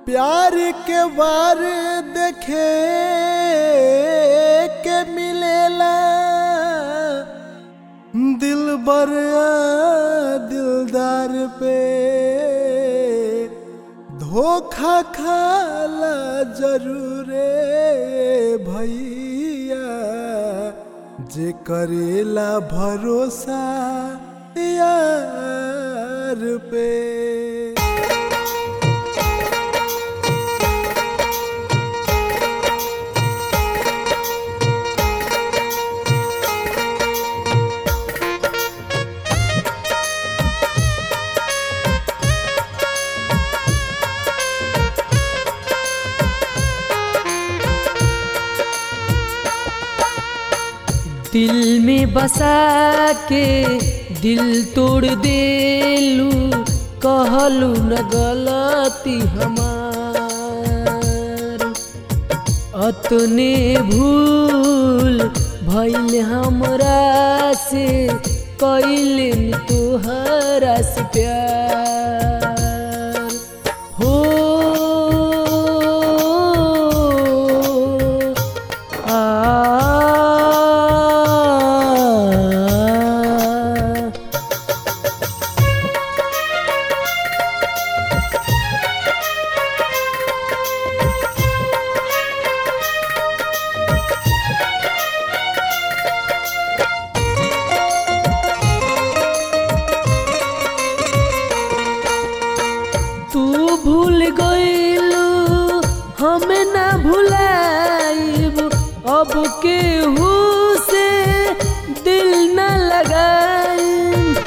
प्यार के बार देखे के मिलेला दिल बर दिलदार पे धोखा खाला जरूरे भैया जे करेला भरोसा यार पे दिल में बसा के दिल तोड़ देलू कहलू न गलती हमार अतने भूल भइल हमरा से कैल तोहरा से प्यार हो आ तू भूल गईलू हम ना भुलाइब अब केहू से दिल न लगाइब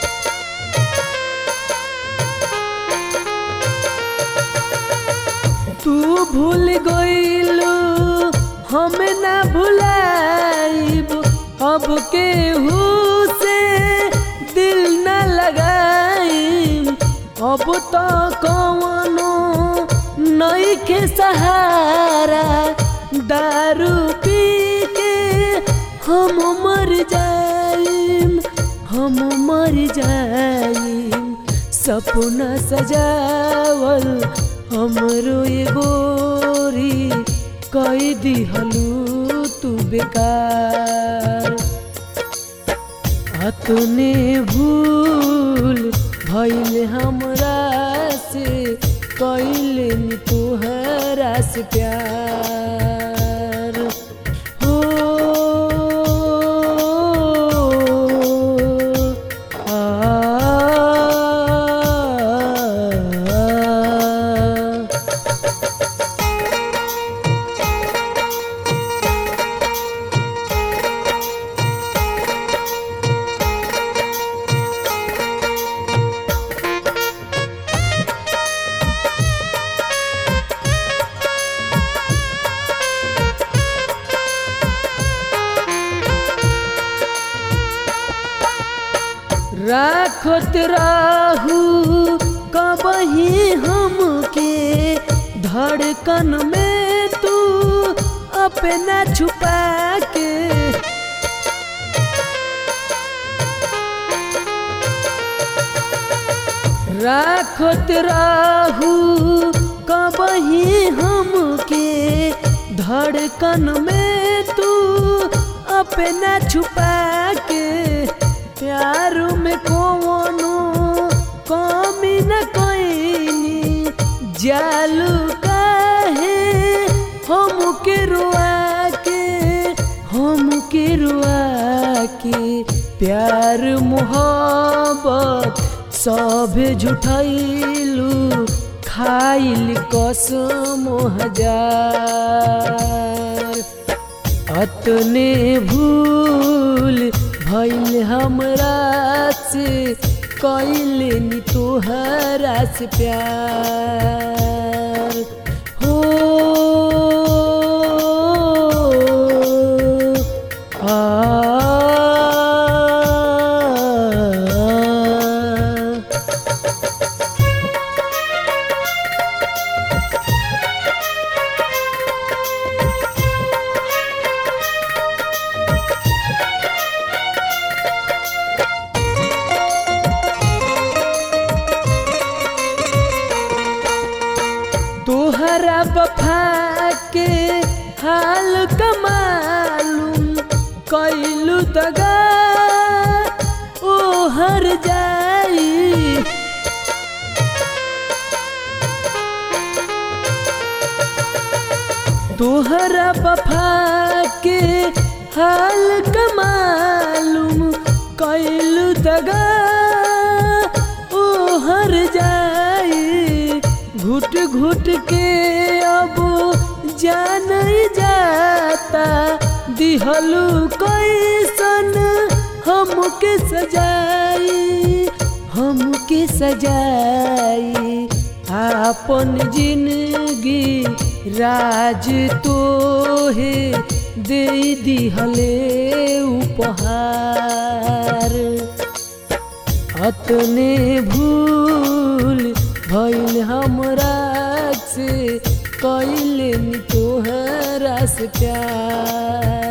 तू भूल गईलू हम ना भुलाइब अब केहू से दिल न लगाइब अब तो कवनो नई के सहारा दारू पी के हम मर जाइम हम मर जाइम सपना सजावल हमरो ये गोरी कई दिहलू तू बेकार अतने भूल भइल हमरा से कैले तोहरा से प्यार हो आ राखत राहू कबही हमके धड़कन में तू अपना छुपा के राखत राहू कबही हमके धड़कन में तू अपना छुपा के प्यार में कोनो कमी न कोइनी जालू काहे हम के रुआ के हम के रुआ के प्यार मोहब्बत सब झुठैलू खाइल कसम हजार अतने भूल भइल हमरा से कैले नी तोहरा से प्यार हो आ तोहरा वफा के हाल कमालूम कैलू दगा ओ हर जाई तोहरा वफा के हाल कमालूम कैलू दगा ओ हर जाई घुट घुट के अब जान जाता दिहलू कैसन हमके सजाई हमके सजाई आपन जिंदगी राज तोहे दे दिहले उपहार अतने भूल भइल हमरा से कैले तोहरा से प्यार